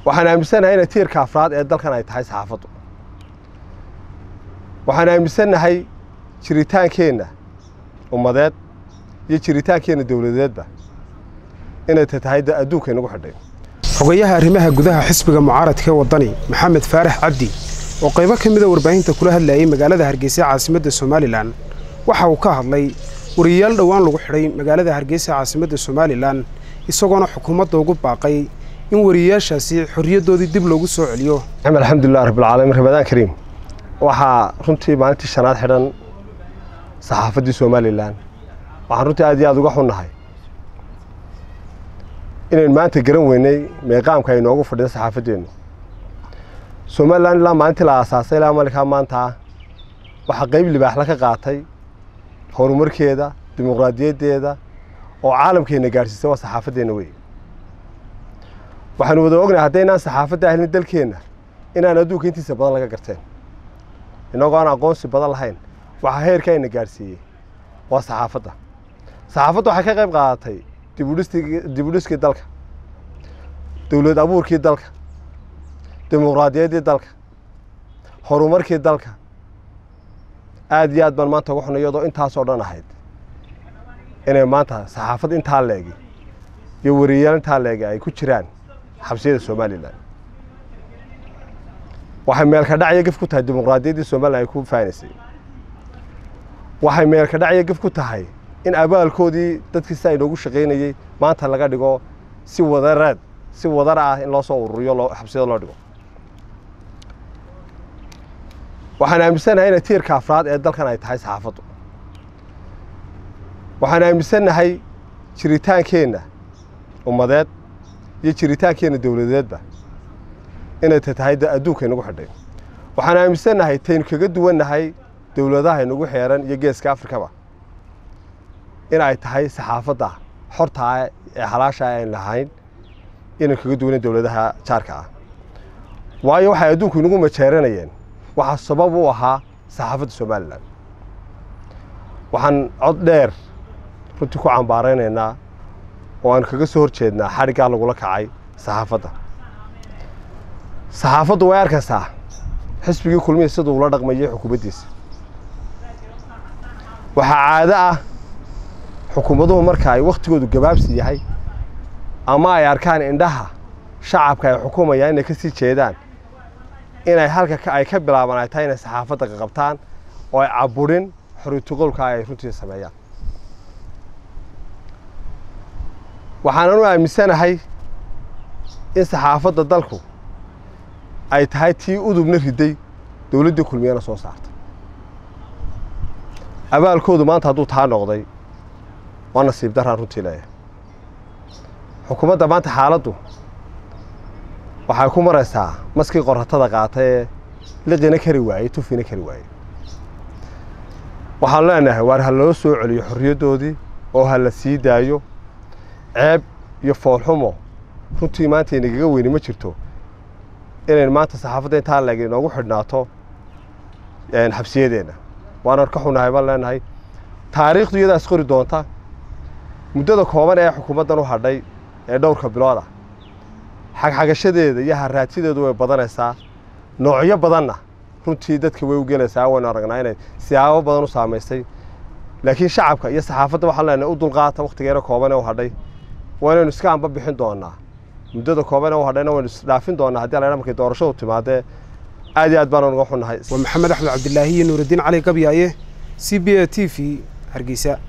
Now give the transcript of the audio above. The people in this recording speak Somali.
waxaan aaminsanahay inay tiirka afraad ee dalkan ay tahay saxaafaddu waxaan aaminsannahay jiritaankeenna ummadeed iyo jiritaankeenna dowladeedba inay tahay adduunka inagu xidhay xogayaha arrimaha gudaha xisbiga mucaaradka ee waddani maxamed faarax cabdi oo qaybo ka mida warbaahinta kula hadlayay magaalada hargeysa caasimadda somalilan waxa uu ka hadlay wariyayaal dhowaan lagu xidhay magaalada hargeysa caasimadda somalilan isagoona xukuumadda ugu baaqay in wariyayaashaasi xorriyaddoodii dib loogu soo celiyo alxamdulilah rabbilcaalamiin ramadaan kariim waxaa runtii maalintii shanaad xidhan saxaafaddii somalilan waxaan runtii aad iyo aad uga xunnahay inaynu maanta garan weynay meeqaamka ay noogu fadhida saxaafaddeennu somalilan ilaa maalintii la aasaasay ilaa malinkaa maanta waxaa qayb libaaxla ka qaatay horumarkeeda dimuqraadiyaddeeda oo caalamkeenna gaadhsiisay waa saxaafaddeenna wey waxaanu wada ognahay haddaynaan saxaafadda ahlin dalkeenna inaan adduunka intiisa badan laga garteen innagoo aan aqoonsi badan lahayn waxaa heerka ayna gaadhsiiyey waa saxaafadda saxaafadda waxay ka qayb qaadatay dibudhiskii dalka dowlad abuurkii dalka dimuqraadiyaddii dalka horumarkii dalka aad iyo aad baan maanta uga xunay iyadoo intaasoo dhan ahayd inay maanta saxaafad intaa leegi iyo wariyayaal intaa leegi ay ku jiraan xabsiyada somalilan waxay meelka dhacya gef ku tahay dimuqraadiyaddii somalilan ay ku faanaysay waxay meelka dhacya gef ku tahay in abaalkoodii dadkii si ay noogu shaqaynayey maanta laga dhigo si wadareed si wadar ah in loo soo ururiyo loo xabsiyada loo dhigo waxaan aaminsanahay inay tiirka afraad ee dalkan ay tahay saxaafaddu waxaan aaminsannahay jiritaankeenna ummadeed iyo jiritaankeenna dowladeedba inay tahay adduunka inagu xidhay waxaan aaminsannahay taynu kaga duwannahay dowladaha inagu xeeran iyo geeska afrikaba in ay tahay saxaafadda xortaa ee halaasha ayn lahayn inay kaga duwanen dowladaha jaarka ah waayo waxay adduunku inagu majeeranayeen waxaa sabab u ahaa saxaafadda somalilan waxaan cod dheer runtii ku cambaaraynaynaa oo aan kaga soo hor jeednaa xadhiggaa lagula kacay saxaafadda saxaafaddu way arkaysaa xisbigii kulmihi siduu ula dhaqmayay xukuumaddiisa waxaa caado ah xukuumaduhu marka ay wakhtigoodu gabaabsi yahay ama ay arkaan indhaha shacabka ay xukumayaan inay ka sii jeedaan inay halka ay ka bilaabaan ay tahay inay saxaafadda qaqabtaan oo ay caburin xoriyatuqowlka ay runtii sameeyaan waxaanan u aaminsanahay in saxaafadda dalku ay tahay tii udubna riday dowladdii kulmiyana soo saartay abaalkoodu maanta hadduu taa noqday waa nasiib daraan runtii leeyahay xukuumadda maanta xaaladdu waxay ku maraysaa maskii qoratada qaatay ee liqina kari waayey tufina kari waayey waxaanu leenahay waar ha loo soo celiyo xorriyaddoodii oo ha la sii daayo ceeb iyo foolxumo runtii maanta inagaga weyni ma jirto inayn maanta saxaafadda intaa leeg inoogu xidhnaato xabsiyadeenna waanan ka xunahay baan leenahay taariikhdu iyadaas qori doonta muddada kooban ee xukuumaddan u hadhay ee dhowrka bilood ah xagxagashadeeda iyo haraatideedu way badanaysaa noocyo badanna runtii dadka way u gelaysaa waynu aragnaa inay siyaabo badan u saamaysay laakiin shacabka iyo saxaafadda waxaan leenahay u dulqaata wakhtigeena kooban ee u hadhay waa inaynu iska amba bixin doonaa muddada kooban ee u hadhayna waynu isdhaafin doonaa haddii la markay doorashadu timaadee aad iyo aad baan uga xunnahay waa maxamed axmed cabdilaahi iyo nuuraddiin cali gabyaaye c b a t v hargeysa